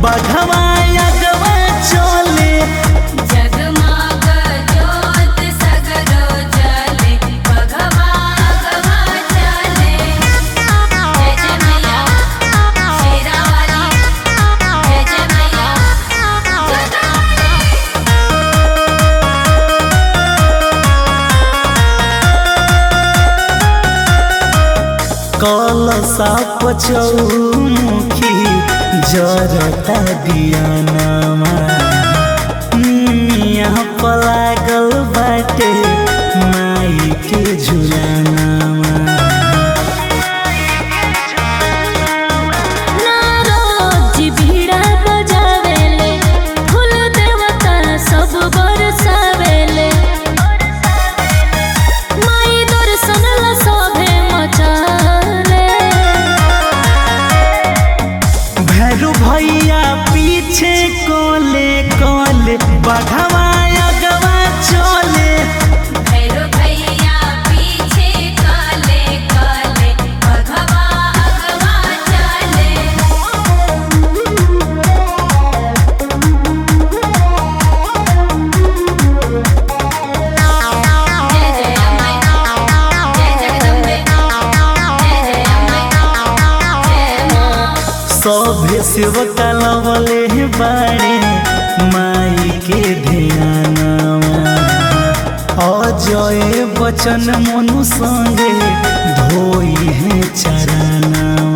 बघवा अगवा चले जगमग ज्योत सगरो जले बघवा अगवा चले जय जय मैया शेरावाली जय जय मैया कलसा पचौमुखी जरता दियानामा निमिया पलागल बाटे माई के झुलानामा नारद जी बीड़ा बजावेले फूल देवता सब बरसावेले माई दर्शन ला सभे मचाले भैरू भैया पीछे कोले कोले बघवा अगवा चले भैरो भैया पीछे काले काले बघवा अगवा चले जय जय अम्मे जय जगदम्बे जय जय अम्मे जय मां सभे सेवका लवले बाड़े माई के ध्यानवा अजय बचन मनु संगे धोई है चरनावा